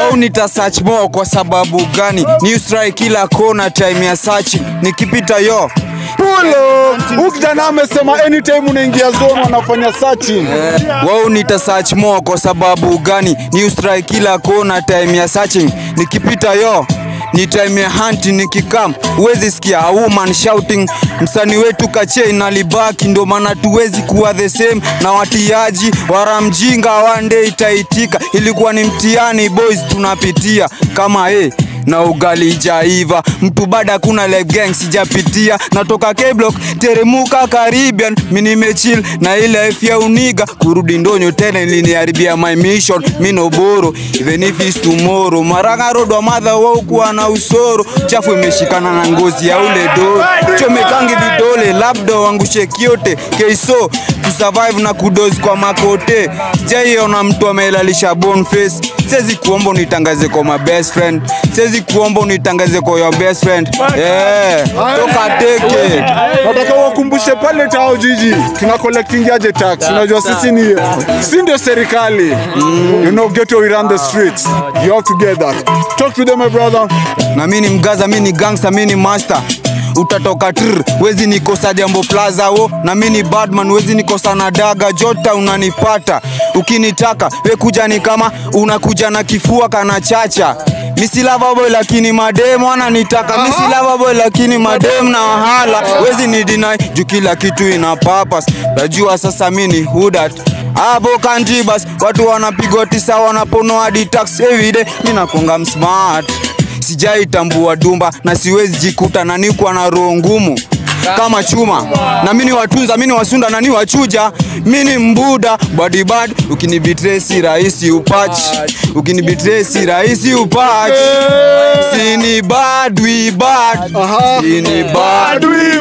Wao nita search more kwa sababu gani? New strike kila kona time ya searching. Nikipita yo Pulo, huyu kijana amesema anytime unaingia zone wanafanya searching. wao nita search more kwa sababu gani? New strike kila kona time ya searching. Nikipita yo ni time ya hunting nikikam, huwezi sikia a woman shouting. Msanii wetu kache inalibaki, ndo maana tuwezi kuwa the same na watiaji wara mjinga, one day itaitika. Ilikuwa ni mtihani boys tunapitia kama eh na ugali jaiva mtu bada kuna live gang sijapitia natoka K-block teremuka Caribbean mi nimechill na ile life ya uniga kurudi ndonyo tena iliniharibia my mission mi no boro even if it's tomorrow maranga road wa madha wao kuwa na usoro chafu imeshikana na ngozi ya ule do chomekangi vidole labda wangushe kiote keiso kusurvive na kudozi kwa makote sijaiona mtu amelalisha bone face siwezi kuomba unitangaze kwa my best friend siwezi kuomba unitangaze kwa your best friend yeah. toka teke Nataka wakumbushe pale tao jiji tuna collecting aje tax. Unajua sisi ni si ndio serikali. You know ghetto we run the streets. You have to get that. Talk to them my brother. na mi ni mgaza mi ni gangster mi ni master utatoka tr wezi nikosa jambo plaza wo na mi ni badman wezi nikosa na daga jota unanipata ukinitaka we kuja ni kama unakuja na kifua kana chacha misi boy lakini madem wananitaka misi boy lakini madem na wahala wezi ni deny juu kila kitu ina purpose najua sasa mi ni hudat hapo kanti bas watu wanapigwa tisa wanaponoa hadi tax everyday mi nakonga msmart sijaitambua dumba na siwezi jikuta na nikuwa na roho ngumu kama chuma na mini watunza mini wasunda na ni wachuja mini mbuda badibad ukinibitray si rahisi upach ukinibitray si rahisi upach sini bad we bad sini bad Adui